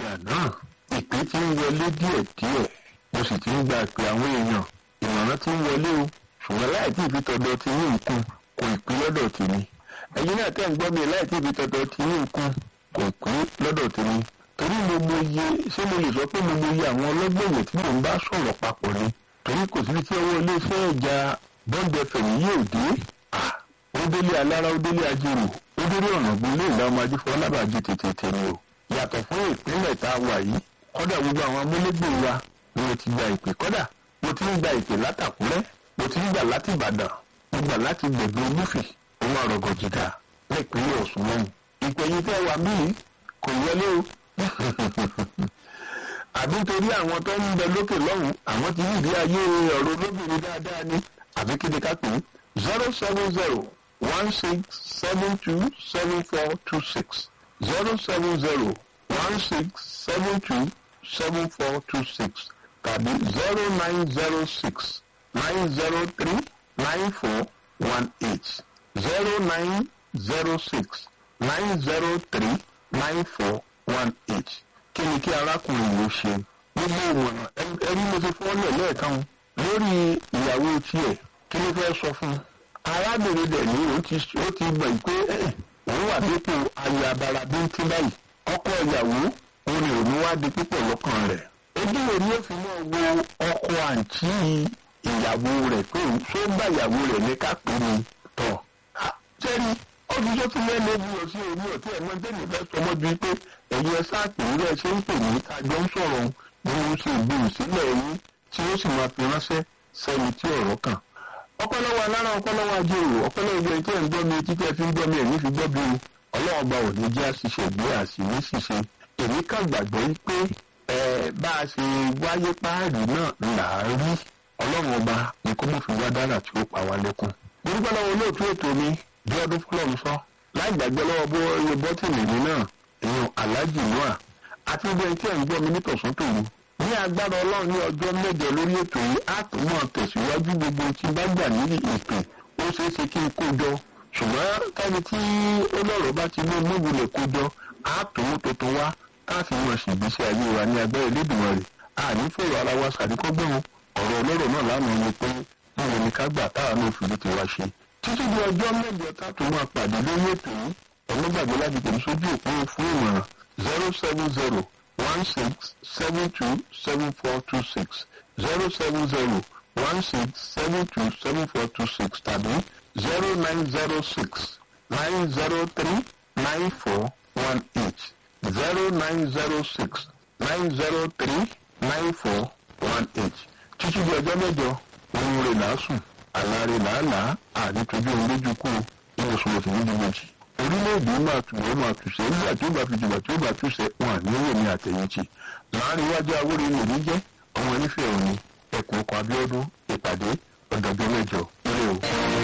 ìgbà náà ìpè tí ń wọlé díẹ̀díẹ̀ mo sì ti ń gba ìpè àwọn èèyàn ìmọ̀ràn tí ń wọlé o ṣùgbọ́n láì tí ìfi tọ̀dọ̀ ti ní nǹkan kò ìpín lọ́dọ̀ tèmi ẹ̀yin náà tẹ́ ń gbọ́ mi láì tí ìfi tọ̀dọ̀ ti ní nǹkan kò ìpín lọ́dọ̀ tèmi torí mo mọ iye ṣé mo lè sọ pé mo mọ iye àwọn ọlọ́gbọ̀wọ̀ tí mò ń bá sọ̀rọ̀ papọ̀ ni torí kò síbi tí ọwọ́ iléeṣẹ́ ìjà bọ́ǹdẹ fẹ̀mí yóò dé ó délé alára ó délé ajérò ó délé ọ̀nà gbélé ìlà ọmọ ajífọ́ lábàájí tètè tèmi o yàtọ̀ fún ìpínlẹ̀ tá a wà yìí kọ́dà gbogbo àwọn amúlégbè wa ni mo ti gba ìpè kọ́dà mo ti ń gba ìpè látàkúrẹ́ mo ti ń gbà láti ìbàdàn mo gbà láti gbẹ̀gbẹ̀ olúfì òun àrògọ̀ jìgà nípínlẹ̀ ọ̀ṣun lọ́hùn ìpè yìí tẹ́ wà mí kò wọlé o àbí nítorí àwọn tó ń bẹ lókè lọ́hùn àwọn ti yíìdí ayé ọ̀rọ̀ olóbìnrin dáadáa ni àbí kí ni ká pè é zero seven zero one six seven two seven four two six zero seven zero one six seven two seven four two six tàbí zero nine zero six nine zero three nine four one eight zero nine zero six nine zero three nine four one eight kí ni kí arákùnrin yìí ṣe gbogbo ìmọ̀ràn ẹni mo ti fọ́lẹ̀ lẹ́ẹ̀kan lórí ìyàwó tiẹ̀ kí ló fẹ́ sọ fún un arábìnrin dẹ̀ ní ó ti ó ti gbọ̀ pé òun wà dípò ayé abara bíntín báyìí ọkọ ìyàwó òun ni òun wá di púpọ̀ lọ́kàn rẹ̀ ojú wo ni ó fi mọ́ wo ọkọ àǹtí ìyàwó rẹ̀ pé òun tó bá ìyàwó rẹ̀ ní ká pè ní tọ̀ jẹ́rí ọdún tó ti lẹ́nu ojú lọ sí omi ọ̀tí ẹ̀mọ́ tẹ́lẹ̀ fẹ́ sọmọ́ ju pé ẹ̀yin ẹ sáà pè ní ẹ ṣe ń pè ní àjọ ń sọ̀rọ̀ bí wọ́n ṣe ìgbóhùn sílẹ̀ ẹ̀yìn tí ó sì máa fi ránṣẹ́ sẹ́ni tí ọ̀rọ̀ kàn ọpọlọwọ alára ọpọlọwọ ajérò ọpọlọwọ ìgbẹ́ tí ẹ̀ ń gbọ́ mi etí tí ẹ fi ń gbọ́ mi ẹ̀mí fi gbọ́ bí o ọlọ́wọ́ bá òní jẹ́ àṣìṣe ìgbé àṣìní ṣìṣe èmi kàn gbàgbọ́ pé ẹ bá a ṣe wáyé páàrí náà là á rí ọlọ́run ọba ni kó mọ̀ fi wá dára tí ó pa wá lẹ́kún. orúkọ lọ́wọ́ olóòtú ètò mi bí ọdún fúlọ́ọ̀mù sọ láì gbàgbé lọ́wọ́ bó iye bọ́tìnì mi náà èèyàn aláàjì noah àti ibi ẹni tí ẹ̀ ń gbọ́ mi nítòsún tòun ní agbára ọlọ́run ní ọjọ́ mẹ́jọ lórí ètò yìí á tún mọ̀ tẹ̀síwájú gbogbo tí bá gbà ní ìpè ó ṣeé ṣe kí n kó jọ ṣùgbọ́n káni tí olóró bá ti ní mọ́gbìlẹ̀ kó jọ á tún mú tuntun wá káàfin mọ̀ sí ìgbésí ayé wa ní agbára Elédùmarè rẹ̀ àní fèrè ara wa ṣàdíkọ́gbọ̀n ọ̀rọ̀ olóró náà lánàá ni pé báwo ni ká gbà táwa náà fi ti wá ṣe títí di ọjọ́ mẹ́jọ tá a tún máa pàdé lórí ètò yìí ọlọ́gbàgbé láti tẹ̀lé sójú òpin fún ìmọ̀ràn zero seven zero one six seven two seven four two six zero seven zero one six seven two seven four two six tàbí zero nine zero six nine zero three nine four one eight zero nine zero six nine zero three nine four one eight títí di ọjọ́ mẹ́jọ ohun rẹ̀ làásùn àlàrè làálàá ànítojú ohun lójú kú ní oṣù oṣù méjì méjì orílẹ̀-èdè máa tù wọ́n máa tùṣẹ́ nígbà tí ó bá fi jùgbà tí ó bá túṣẹ́ wọn àníwò ní àtẹ̀yìntì láàrin iwájú awóre ní òní jẹ́ ọmọ onífẹ̀ẹ́ òní ẹ̀kún ọkọ̀ abíọ́dún ìpàdé ọ̀dọ̀gbẹ́ mẹ́jọ ilé o.